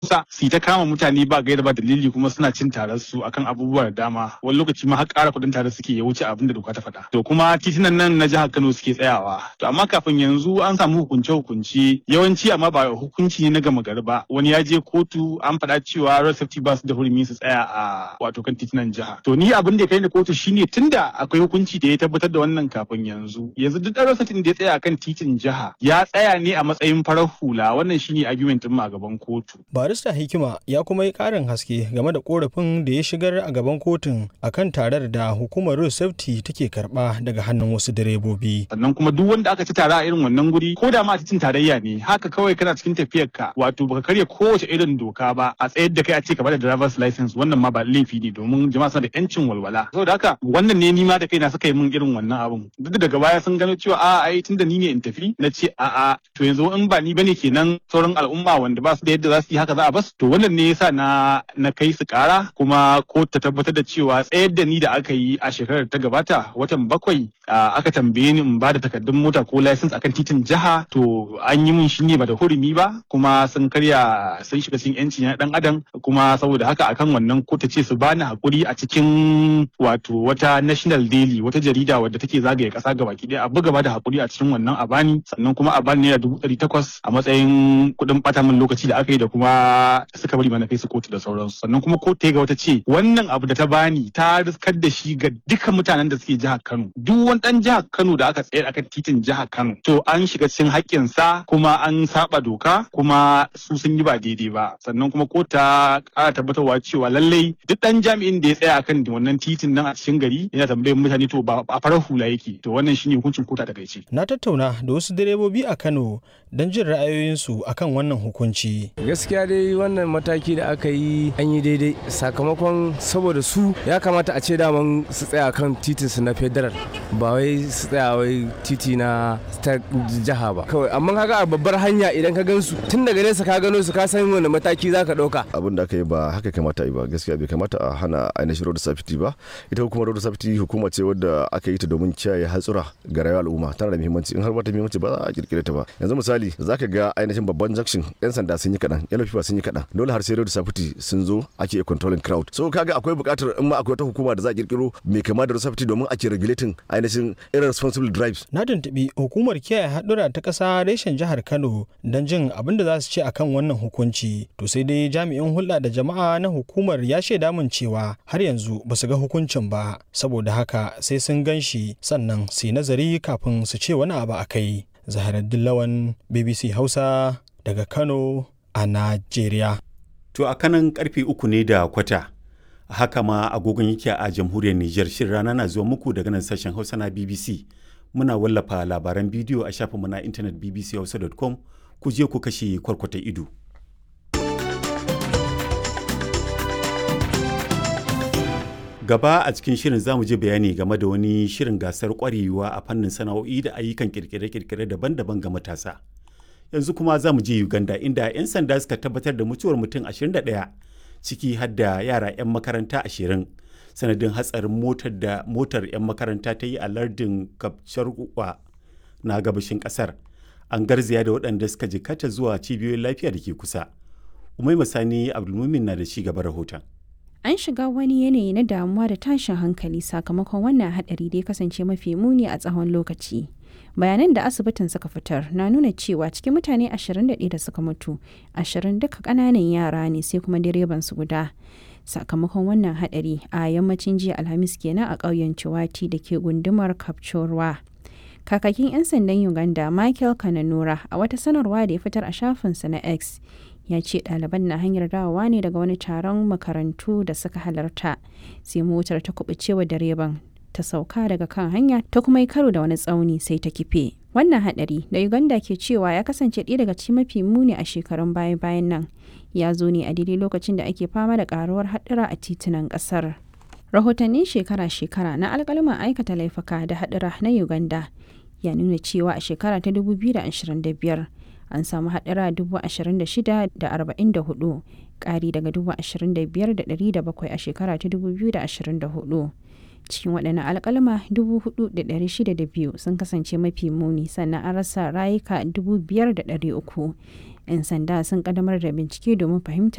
sa su ta kama mutane ba gaira ba dalili kuma suna cin tarar su akan abubuwa da dama wani lokaci ma har ƙara kuɗin tare suke ya wuce abin da doka ta faɗa to kuma titunan nan na jihar Kano suke tsayawa to amma kafin yanzu an samu hukunce hukunci yawanci amma ba hukunci ne na gama gari ba wani ya je kotu an faɗa cewa road safety ba su da hurumi su tsaya a wato kan titunan jiha to ni abin da ya kai ni kotu shine tunda akwai hukunci da ya tabbatar da wannan kafin yanzu yanzu duk ɗan road safety da ya tsaya akan titin jiha ya tsaya ne a matsayin farar hula wannan shine argument din a gaban kotu barista hikima ya kuma yi ƙarin haske game da korafin da ya shigar a gaban kotun akan tarar da hukumar road safety take karba daga hannun wasu direbobi sannan kuma duk wanda aka ci tara a irin wannan guri ko da ma a titin tarayya ne haka kawai kana cikin tafiyar ka wato baka karya kowace irin doka ba a tsayar da kai a ce ka bada driver's license wannan ma ba laifi ne domin jama'a suna da yancin walwala saboda haka wannan ne ni ma da kaina suka yi min irin wannan abun duk daga baya sun gano cewa a ai tunda ni ne in tafi na ce a a to yanzu in ba ni bane kenan sauran al'umma wanda ba su da yadda za su yi haka za a bas to wannan ne yasa na na kai su kara kuma ko ta tabbatar da cewa tsayar da ni da aka yi a shekarar ta gabata watan bakwai aka tambaye ni in ba da takardun mota ko license akan titin jiha to an yi min shi ne ba da hurumi ba kuma sun karya sun shiga cikin yanci na dan adam kuma saboda haka akan wannan ko ta ce su bani hakuri a cikin wato wata national daily wata jarida wadda take zagaye kasa gabaki daya a buga ba da hakuri a cikin wannan a bani sannan kuma a bani naira dubu ɗari takwas a matsayin kuɗin ɓata min lokaci da aka yi da kuma suka bari mana kai su kotu da sauransu sannan kuma kotu ga wata ce wannan abu da ta bani ta riskar da shi ga duka mutanen da suke jihar Kano duk wani dan jihar Kano da aka tsayar akan titin jihar Kano to an shiga cikin haƙƙin sa kuma an saba doka kuma su sun yi ba daidai ba sannan kuma ko ta ƙara tabbatarwa cewa lallai duk dan jami'in da ya tsaya akan wannan titin nan a cikin gari yana tambayar mutane to ba a farar hula yake to wannan shine hukuncin kota da kaice na tattauna da wasu direbobi a Kano don jin ra'ayoyinsu akan wannan hukunci gaskiya dai wannan mataki da aka yi an yi daidai sakamakon saboda su ya kamata a ce daman su tsaya kan titin su na federal ba wai su tsaya wai titi na ta jiha ba kawai amma kaga a babbar hanya idan ka gansu tun daga nesa ka gano su ka san wani mataki za ka ɗauka abin da aka yi ba haka kamata yi ba gaskiya bai kamata a hana ainihin road safety ba ita hukumar road safety hukuma ce wadda aka yi ta domin kiyaye hatsura ga rayuwar al'umma tana da muhimmanci in har ba ta muhimmanci ba za a kirkire ta ba yanzu misali za ka ga ainihin babban junction yan sanda sun yi kaɗan yan lafiya sun yi kaɗan dole har sai road safety sun zo ake controlling crowd so kaga akwai buƙatar in ma akwai wata hukuma da za a kirkiro mai kama da road safety domin ake regulating ainihin irresponsible drives na tuntuɓi hukumar kiyaye haɗura ta ƙasa reshen jihar kano don jin abin da za su ce akan wannan hukunci to sai dai jami'in hulɗa da jama'a na hukumar ya shaida min cewa har yanzu ba su ga hukuncin ba saboda haka sai sun gan shi sannan su yi nazari kafin su ce wani abu a kai zaharaddin lawan bbc hausa daga kano a najeriya to a kanan karfe uku ne da kwata haka ma agogon yake a jamhuriyar niger shirin rana na zuwa muku daga nan sashen hausa na bbc muna wallafa labaran bidiyo a shafinmu na intanet bbchausa.com ku je ku kashe kwarkwata ido gaba a cikin shirin zamu je bayani game da wani shirin gasar kwarewa a fannin sana'o'i da ayyukan kirkire-kirkire daban-daban ga matasa yanzu kuma za mu je uganda inda 'yan sanda suka tabbatar da mutuwar mutum 21 ciki har da yara 'yan makaranta 20 sanadin hatsarin motar da motar 'yan makaranta ta yi a lardin kapcharwa na gabashin kasar an garzaya da waɗanda suka jikata zuwa cibiyoyin lafiya da ke kusa umai masani abdulmumin na da ci gaba rahoton an shiga wani yanayi na damuwa da tashin hankali sakamakon wannan hadari da ya kasance mafi muni a tsawon lokaci bayanan da asibitin suka fitar na nuna cewa cikin mutane 21 da suka mutu 20 duka kananan yara ne sai kuma direban su guda sakamakon wannan hadari a yammacin jiya alhamis kenan a ƙauyen ciwati da ke gundumar kapchorwa kakakin 'yan sandan uganda michael kananura a wata sanarwa da ya fitar a shafinsa na x ya ce ɗaliban na hanyar dawowa ne daga wani taron makarantu da suka halarta sai motar ta kubucewa direban ta sauka daga kan hanya ta kuma yi karo da wani tsauni sai ta kife wannan hadari da uganda ke cewa ya kasance ɗaya daga cikin mafi muni a shekarun baya bayan nan ya zo ne a daidai lokacin da ake fama da karuwar haɗura a titunan ƙasar rahotannin shekara-shekara na alƙaluman aikata laifuka da haɗura na uganda ya nuna cewa a shekara ta 2025 an samu haɗura 26,044 ƙari daga 25,700 a shekara ta 2024 cikin waɗannan alƙalma 4,602 sun kasance mafi muni sannan an rasa rayuka 5,300 'yan sanda sun ƙaddamar da bincike domin fahimtar